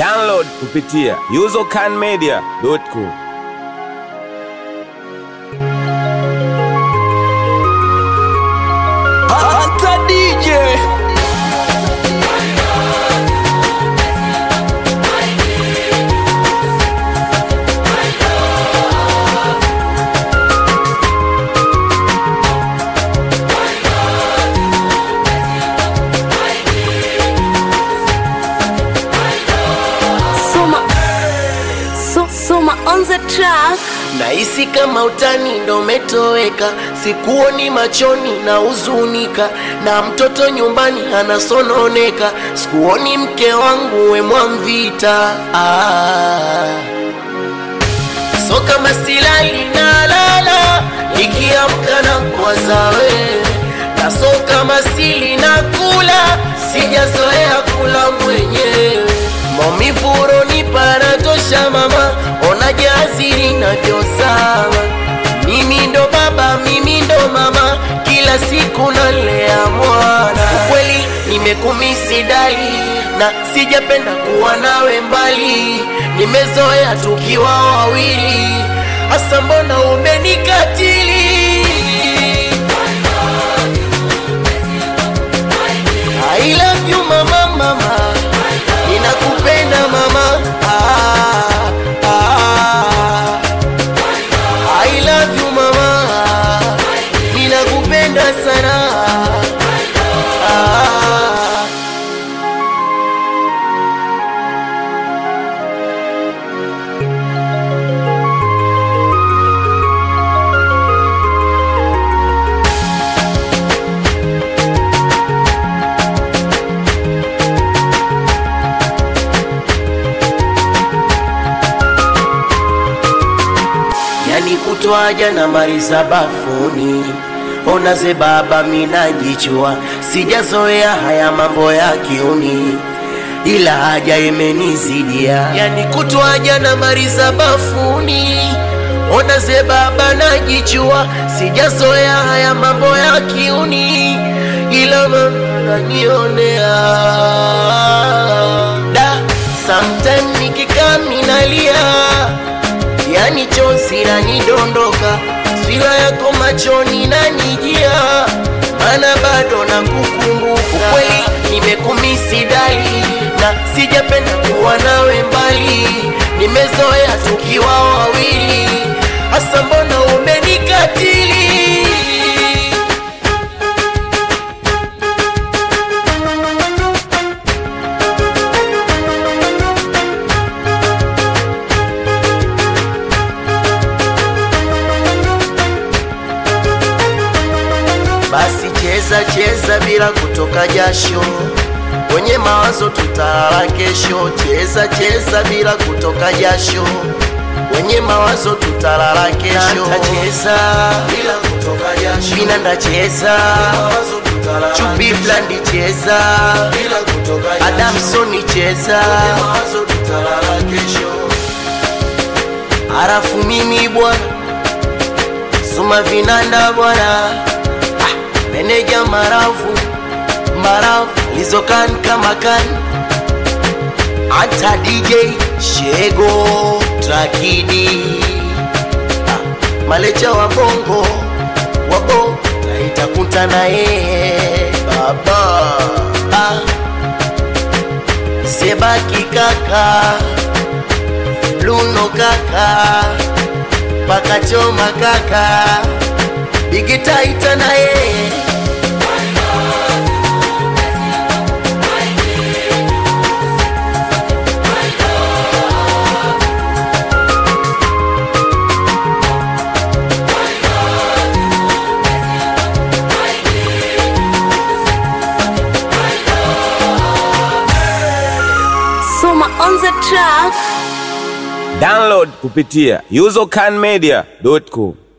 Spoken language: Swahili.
Download kupitia usercanmedia.com. Hata DJ Soma, so, Soma on the track. Nahisi kama utani ndo umetoweka, sikuoni machoni na huzunika, na mtoto nyumbani anasononeka, sikuoni mke wangu we Mwamvita. Ah. So kama silali na lala, nikiamka na kuwaza wewe, na so kama sili na kula, sijazoea kula mwenyewe maumivu uronipa natosha mama, ona jaziri navyosawa. Mimi ndo baba, mimi ndo mama, kila siku nalea mwana. Kweli nimekumisi dali na sijapenda kuwa nawe mbali, nimezoea tukiwa wawili, hasa mbona umenikatili? I love you mama, mama ninakupenda mama ah, ah. I love you mama ninakupenda sana ah. yani kutwaja na mali za bafuni ona ze baba minajichua sijazoea haya mambo ya kiuni ila haja imenizidia yani kutwaja na mali za bafuni ona ze baba najichua sijazoea haya mambo ya kiuni ila mama nanionea da sometime nikikaa minalia yani chozi lanidondoka, sura yako machoni nanijia, mana bado nakukumbuka. Ukweli nimekumisi dali, na sijapenda kuwa nawe mbali, nimezoea tukiwa wawili, hasa mbona umenikatili? Basi cheza cheza bila kutoka jasho, kwenye mawazo tutalala kesho. Cheza cheza bila kutoka jasho, kwenye mawazo tutalala kesho. Cheza bila kutoka jasho, mina ndacheza Chubi Blandi cheza bila kutoka jasho, Adamsoni cheza kwenye mawazo tutalala kesho. Harafu mimi bwana Suma vinanda bwana meneja marafu marafu lizokan kama kan hata DJ Shego Trakidi ah, malecha wa bongo wabo naitakuta na yeye baba ah, Sebaki kaka Luno kaka Pakachoma kaka Bigitaita na yeye Soma on the track. Download kupitia usercanmedia.com.